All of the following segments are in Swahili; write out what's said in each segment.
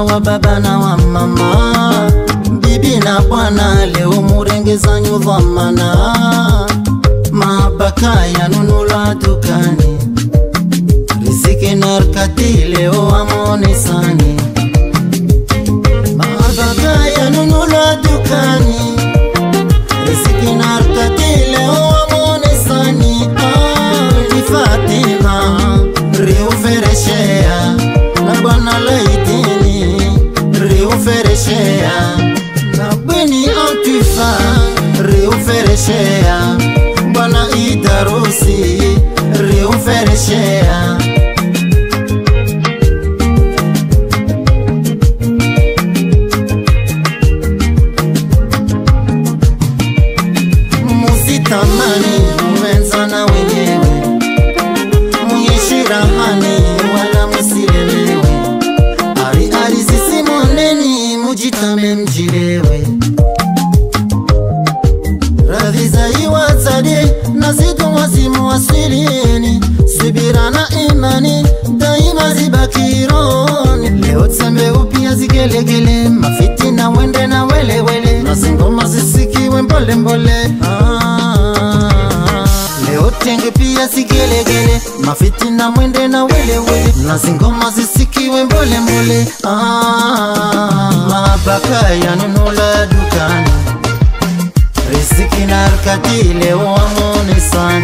mama wa baba na wa mama bibi na bwana leo murengeza nyudhamana mabaka yanunulwa dukani riziki narkati leo amonesani mabaka yanunulwa dukani riziki narkati leo amonesani ah, ni Fatima riufereshea na bwana laitini riufereshea na bweni antifa riufereshea bwana idarusi riufereshea musitamani muwenzana wenyewe muishi rahani wala musilemewe ari ari sisimoneni mujitame mjilewe radhi za iwatsade na zitu wazimu wasilini subira na imani daima zibakironi leo tsembe upia zigelegele mafiti na wende na welewele na zingoma zisikiwe mbolembole ah. leo tenge pia sigelegele mafiti na mwende na welewele na zingoma zisikiwe mbolembole ah. mabaka yanunula dukani riziki na arkati leo amonesani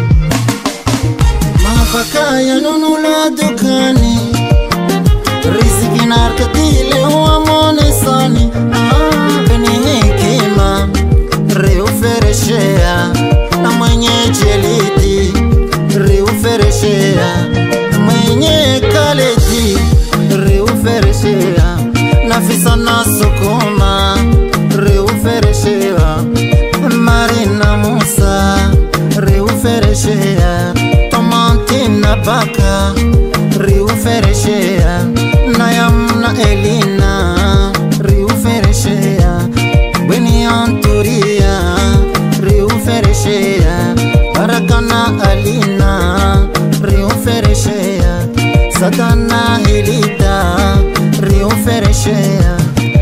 mabaka yanunula dukani riziki na arkati leo amonesani ah, ni hekima riufereshea na mwenye jeliti riufereshea mwenye kaleti riufereshea nafisa na sukuma riufereshea marina musa riufereshea tomantina baka riufereshea nayamna elina riufereshea bweni anturia riufereshea barakana alina riufereshea satana hilita riufereshea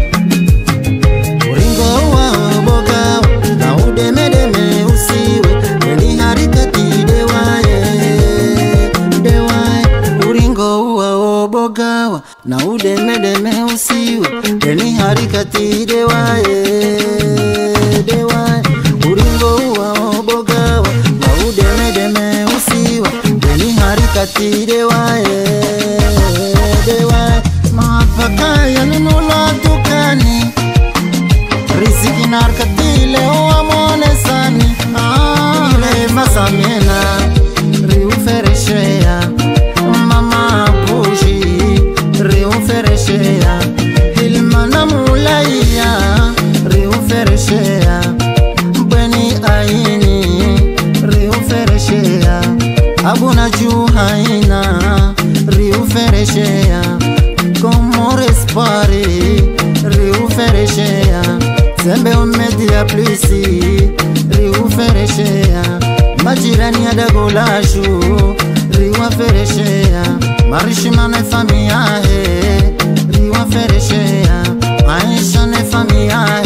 uringo wa boga na udemedeme usiwe eni harikati dewaye dewaye uringo wa obogawa na udemedeme usiwe eni harikati dewaye dewaye uringo wa obogawa na udemedeme usiwe eni harikati dewaye dewaye mapaka yanunula dukani riziki narkatile uamonesani ile masamena riufereshea mama bushi riufereshea hilmana mulaiya riufereshea bweni aini riufereshea abuna juhaina riufereshea como respare riufereshea sembe umedia plisi riufereshea majirani ya dagolashu riwafereshea marishimane famiahe riwafereshea maisha ne famia